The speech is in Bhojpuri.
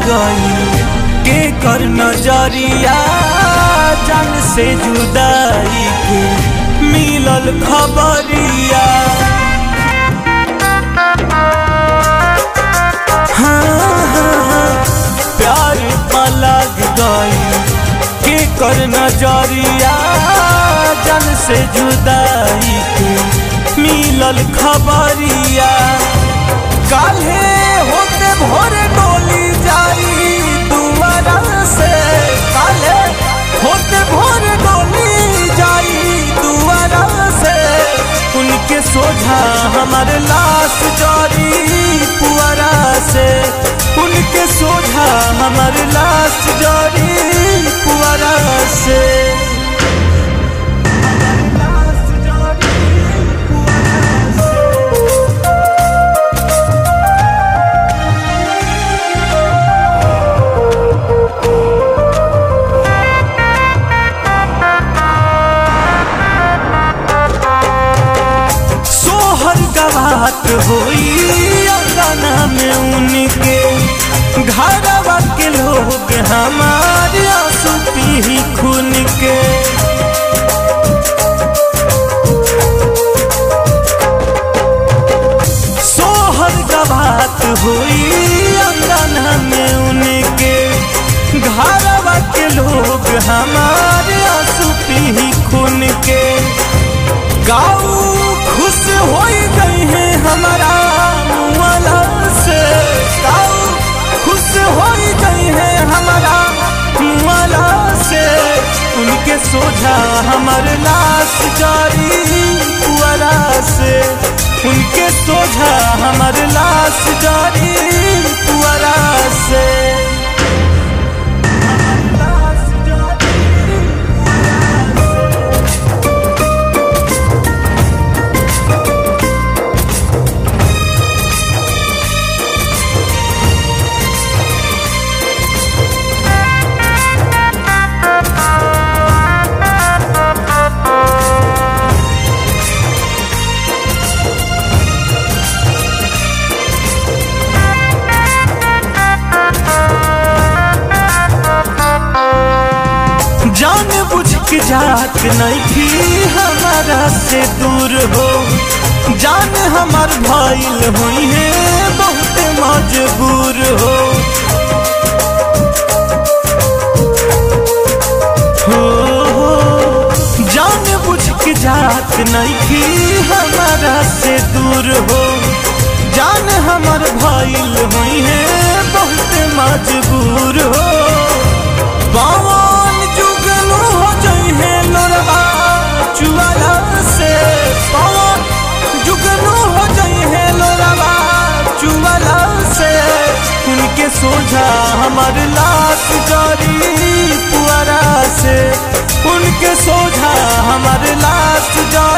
गई के कर नजरिया जान से जुदाई के मिलल खबरिया हाँ, हाँ, प्यार पलग गई के कर नजरिया जान से जुदाई के मिलल खबरिया काल्हे होते भोर डोली जाई दुआरा से काल्हे होते भोर डोली जाई दुआरा से उनके सोझा हमार लाश जारी पुआरा से उनके सोझा हमार लाश जारी पुआरा से सोहर गवात होई अंगना में उनके घरवा के लोग हमारे आंसू पी खून के सोहर गवात होई अंगना में उनके घरवा के लोग हमारे आंसू पी खून के गाऊ खुश हो गई है हमारा मुआला से गाऊ खुश हो गई है हमारा मुआला से उनके सोझा हमार लाश जारी पुअरा से उनके सोझा हमार लाश जारी पुअरा से लाश जारी जान बुझ के जात नहीं थी हमारा से दूर हो जान हमार भाईल हुई है बहुत मजबूर हो हो, हो जान बुझ के जात नहीं थी हमारा से दूर हो जान हमार भाईल हुई है बहुत मजबूर हो पवन जुगनू हो जई है लोरवा चुआला से पवन जुगनू हो जई है लोरवा चुआला से उनके सोझा हमार लाश जारी पुआरा से उनके सोझा हमार लाश जारी